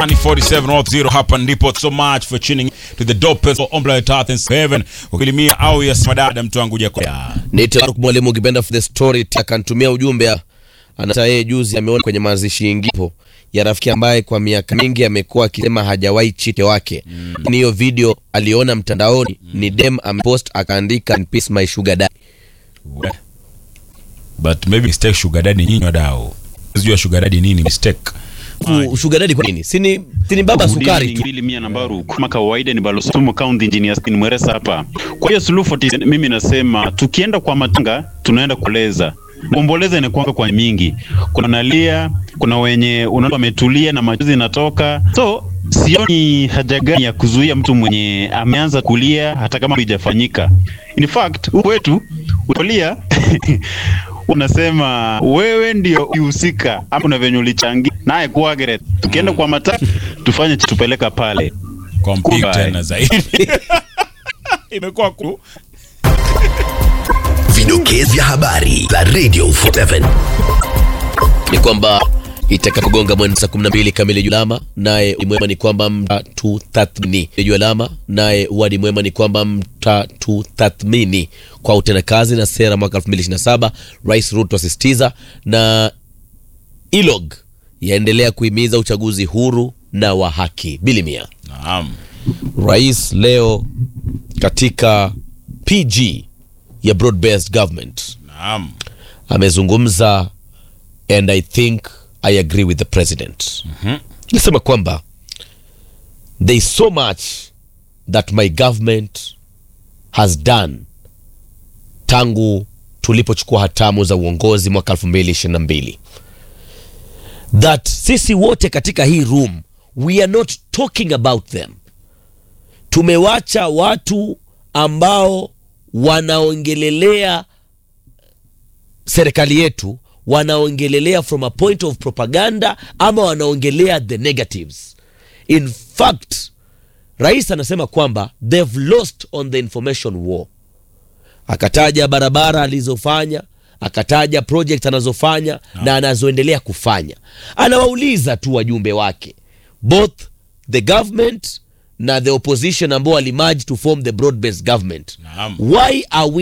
47 hapa ndipo so much for tuning to the dopest of Ombla Earth and Heaven ukilimia au ya madada mtu wangu jakoya Nite Faruk mwalimu ukipenda for the story akantumia ujumbe anata yeye juzi ameona kwenye mazishi ingipo ya rafiki ambaye kwa miaka mingi amekuwa akisema hajawahi chike wake mm. hiyo video aliona mtandaoni ni dem amepost akaandika in peace my sugar daddy but maybe mistake sugar daddy nyinyi wadau sijua sugar daddy nini mistake Fu- sugar daddy kwa nini sini sini baba sukari tu mbili mia nambari kama kawaida ni Balosumu County Engineer Stephen Mweresa hapa. Kwa hiyo Suluhu 47 mimi nasema tukienda kwa matanga tunaenda kuoleza. Kuomboleza inakuwa kwa mingi. Kuna nalia, kuna wenye unaona wametulia na machozi inatoka. So sioni haja gani ya kuzuia mtu mwenye ameanza kulia hata kama haijafanyika. In fact, huku wetu utolia unasema wewe ndio uhusika ama kuna venye ulichangia naye kuagere. Tukienda kwa matanga tufanye tupeleka pale. kwa mpigo Goodbye. tena zaidi imekuwa ku Vidokezi vya habari za Radio 47. ni kwamba itakapogonga mwendo saa 12 kamili julama naye mwema ni kwamba mtatutathmini juu alama naye wadi mwema ni kwamba mtatutathmini kwa utendakazi na sera mwaka 2027 rais ruto asisitiza na ilog yaendelea kuhimiza uchaguzi huru na wa haki bilimia naam rais leo katika pg ya broad based government naam amezungumza and i think i agree with the president nasema kwamba there is so much that my government has done tangu tulipochukua hatamu za uongozi mwaka 2022 that sisi wote katika hii room we are not talking about them tumewacha watu ambao wanaongelelea serikali yetu wanaongelelea from a point of propaganda ama wanaongelea the negatives in fact rais anasema kwamba they've lost on the information war akataja barabara alizofanya akataja project anazofanya no. na anazoendelea kufanya anawauliza tu wajumbe wake both the government na the opposition ambao walimerge to form the broad based government Naam. why are we